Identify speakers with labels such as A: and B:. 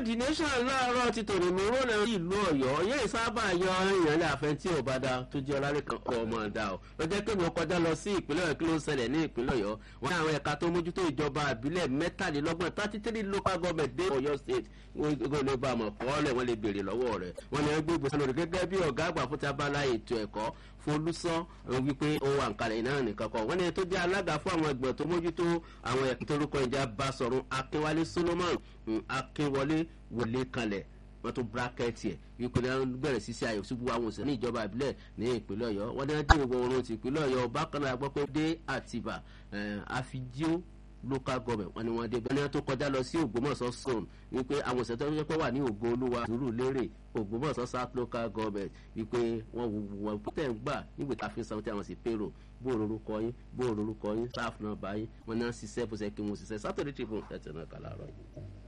A: the nation láàárọ̀ ti tòrò mi ró lẹ́yìn ìlú ọ̀yọ́ yẹ́ ìsábà yọ ìrìnlẹ̀ àfẹ́ tí ò bá da tó jẹ́ ọlárẹ̀ kan ọmọ ọ̀dà ọ̀ lọ́jọ́ pé mo kọjá lọ sí ìpínlẹ̀ ọ̀yọ́ kí ló ń ṣẹlẹ̀ ní ìpínlẹ̀ ọ̀yọ́ wọn ní àwọn ẹ̀ka tó mójútó ìjọba àbílẹ̀ mẹ́tàlélọ́gbọ̀n thirty three local government dé ọ̀yọ́ state wọn lè bá àmọ̀ kọ́ọ́lẹ̀ wọn lè béèrè lọ́wọ́ rẹ̀ wọn ni ẹgbẹ́ ìgbésẹ̀ lórí gẹ́gẹ́ bí ọ̀gá àgbà fún tabala ètò ẹ̀kọ́ folúsán wípé ó wà nkàlẹ̀ náà nìkan kan wọ́n ní tó jẹ́ alága fún àwọn ẹgbẹ́ tó mójútó àwọn ẹ̀kọ́ tó rúkọ ìjà bá sọ̀rọ̀ akínwálé solomon akínwọlé wọlé kalẹ̀ wọ́n tún bírákẹ́tì ẹ̀ wípé wọ́n bẹ̀rẹ̀ sí sí àyẹ̀wò síbu àwọn òṣèlú ìjọba ìbílẹ̀ ní ìpínlẹ̀ ọ̀yọ́ wọ́n ní wọ́n dé ìwọ oorun ti ìpínlẹ̀ ọ̀yọ́ bákan náà gbọ́ pé dé àtìbà àfijíó local government wọ́n ní wọ́n dé bẹ́ẹ̀ tó kọjá lọ sí ògbómọ̀ṣọ́ zone wípé àwọn òṣèlú tó ń pẹ́ wà ní ògo olúwa sùúrù lérè ògbómọ̀ṣọ́ south local government wípé wọ́n wù wọ́n tẹ̀ ń gbà nígbà tá a fi sanwó tí àwọn sì pérò bóòrò orúkọ yín bóòrò orúkọ yín staff náà báyìí wọ́n náà ṣiṣẹ́ bó ṣe kí wọ́n ṣiṣẹ́ sátọ̀dẹ̀ tribune ẹ̀tẹ̀ náà kà láàárọ̀ yìí.